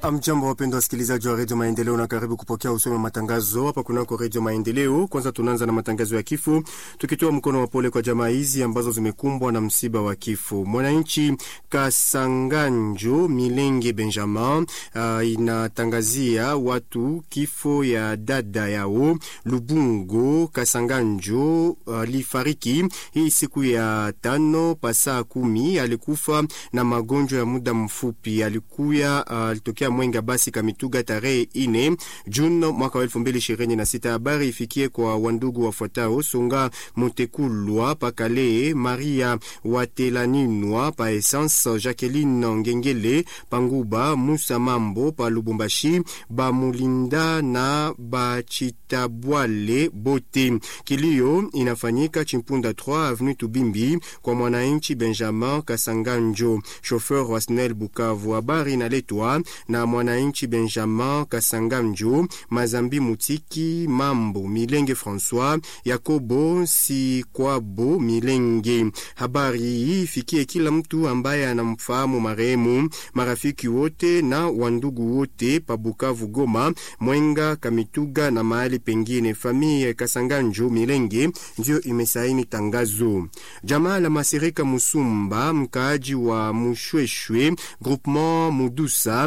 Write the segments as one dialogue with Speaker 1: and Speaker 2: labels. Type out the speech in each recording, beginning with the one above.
Speaker 1: Amjambo, wapendwa wasikilizaji wa redio Maendeleo, na karibu kupokea usome matangazo hapa kunako redio Maendeleo. Kwanza tunaanza na matangazo ya kifo, tukitoa mkono wa pole kwa jamaa hizi ambazo zimekumbwa na msiba wa kifo. Mwananchi Kasanganjo Milenge Benjamin uh, inatangazia watu kifo ya dada yao Lubungo Kasanganjo alifariki uh, hii siku ya tano pasaa kumi. Alikufa na magonjwa ya muda mfupi, alikuya alitokea uh, Mwenga basi Kamituga tarehe ine Juni mwaka wa elfu mbili ishirini na sita. Habari ifikie kwa wandugu wafuatao: Songa Mutekulwa Pakale, Maria Watelaninwa pa Essence, Jacqueline Ngengele Panguba, Musa Mambo pa Lubumbashi, Bamulinda na Bachitabwale bote. Kilio inafanyika Chimpunda 3 Avenue Tubimbi kwa mwananchi Benjamin Kasanganjo, chauffeur wa SNEL Bukavu. Habari inaletwa na mwananchi Benjamin Kasanganjo, Mazambi Mutiki Mambo Milenge, François Yakobo Sikwabo Milenge. Habari hii ifikie kila mtu ambaye anamfahamu marehemu, marafiki wote na wandugu wote pa Bukavu, Goma, Mwenga, Kamituga na mahali pengine. Familia Kasanganjo Milenge ndio imesaini tangazo. Jamaa la Masirika Musumba, mkaaji wa Mushweshwe groupement Mudusa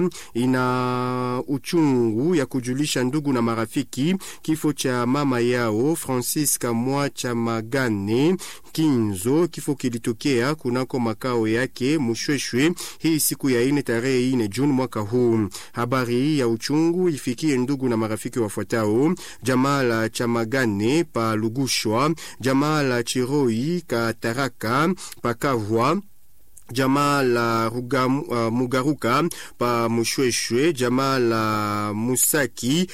Speaker 1: ina uchungu ya kujulisha ndugu na marafiki kifo cha mama yao Francisca Mwacha Magane Kinzo. Kifo kilitokea kunako makao yake Mushweshwe hii siku ya ine tarehe ine Juni mwaka huu. Habari hii ya uchungu ifikie ndugu na marafiki wafuatao: jamaa la Chamagane pa Lugushwa, jamaa la Chiroi Kataraka Pakavwa jamaa la Ruga, uh, Mugaruka pa Mushweshwe, jamaa la Musaki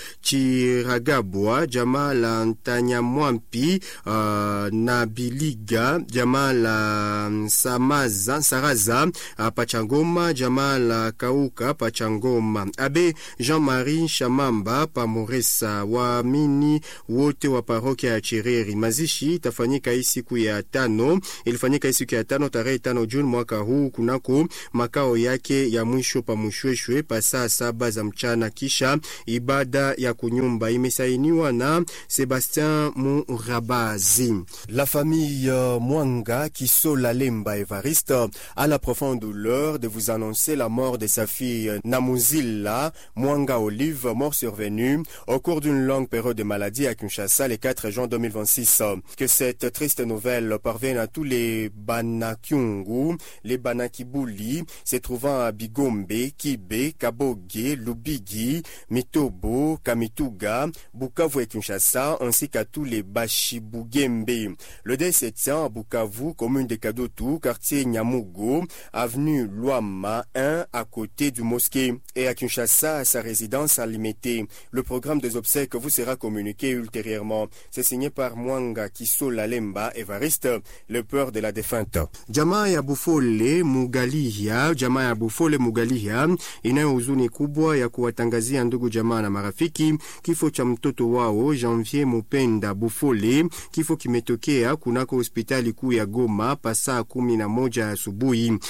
Speaker 1: Chiragabwa, jamaa la Ntanyamwampi uh, na Biliga, jamaa la Samaza, Saraza uh, Pachangoma, jamaa la Kauka Pachangoma. Abe Jean-Marie Shamamba pa Moresa, waamini wote wa parokia ya Chireri. Mazishi itafanyika hii siku ya tano, ilifanyika hii siku ya tano tarehe tano Juni mwaka huu kunako makao yake ya mwisho pa Mushweshwe pa saa saba za mchana, kisha ibada ya kunyumba imesainiwa na Sebastien Murabazi. La famille Mwanga Kisola Lemba Evariste a la profonde douleur de vous annoncer la mort de sa fille Namuzila Mwanga Olive, mort survenue au cours d'une longue période de maladie à Kinshasa le 4 juin 2026. Que cette triste nouvelle parvienne à tous les Banakyungu, les Banakibuli se trouvant à Bigombe, Kibe, Kaboge, Lubigi, Mitobo, Kamituga, Bukavu et Kinshasa, ainsi qu'à tous les Bashibugembe. Le deuil se tient à Bukavu, commune de Kadotou, quartier Nyamugo, avenue Luama 1, à côté du mosquée, et à Kinshasa, à sa résidence à Limité. Le programme des obsèques vous sera communiqué ultérieurement. C'est signé par Mwanga Kisola Lemba Evariste, le peur de la défunte. Jamaa ya Bufole Mugalihia, jamaa ya Bufole Mugalihia inayo huzuni kubwa ya kuwatangazia ndugu jamaa na marafiki kifo cha mtoto wao Janvier Mupenda Bufole. Kifo kimetokea kunako hospitali kuu ya Goma pasaa kumi na moja asubuhi uh,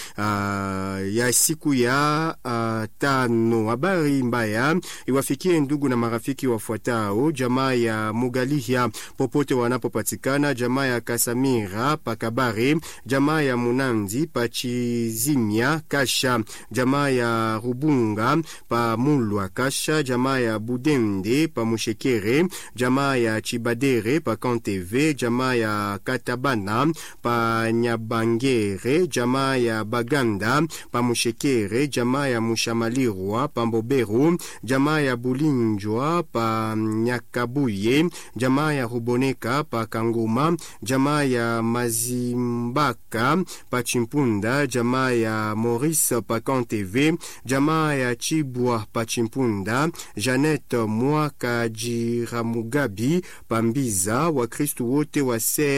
Speaker 1: ya siku ya uh, tano. Habari mbaya iwafikie ndugu na marafiki wafuatao: jamaa ya Mugalihia popote wanapopatikana, jamaa ya Kasamira Pakabare, jamaa ya Munandi Pachizimia Kasha, jamaa ya Rubunga pa Mulwa Kasha, jamaa ya Budende pa Mushekere, jamaa ya Chibadere pa Kanteve, jamaa ya Katabana pa Nyabangere, jamaa ya Baganda pa Mushekere, jamaa ya Mushamalirwa pa Mboberu, jamaa ya Bulinjwa pa Nyakabuye, jamaa ya Ruboneka pa Kangoma, jamaa ya Mazimbaka pa Chimpunda, jamaa ya Maurice pa Kanteve, jamaa ya Chibwa pa Chimpunda, Janet Mwaka Jiramugabi pa Mbiza, Wakristu wote wa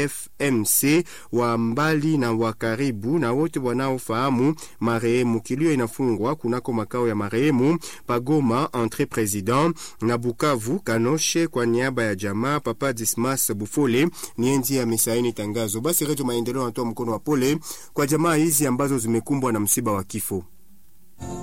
Speaker 1: CFMC wa mbali na wa karibu na wote wanaofahamu marehemu. Kilio inafungwa kunako makao ya marehemu Pagoma entre president na Bukavu Kanoshe, kwa niaba ya jamaa Papa Dismas Bufole nienzi amesaini tangazo. Basi Redio Maendeleo anatoa mkono wa pole kwa jamaa hizi ambazo zimekumbwa na msiba wa kifo.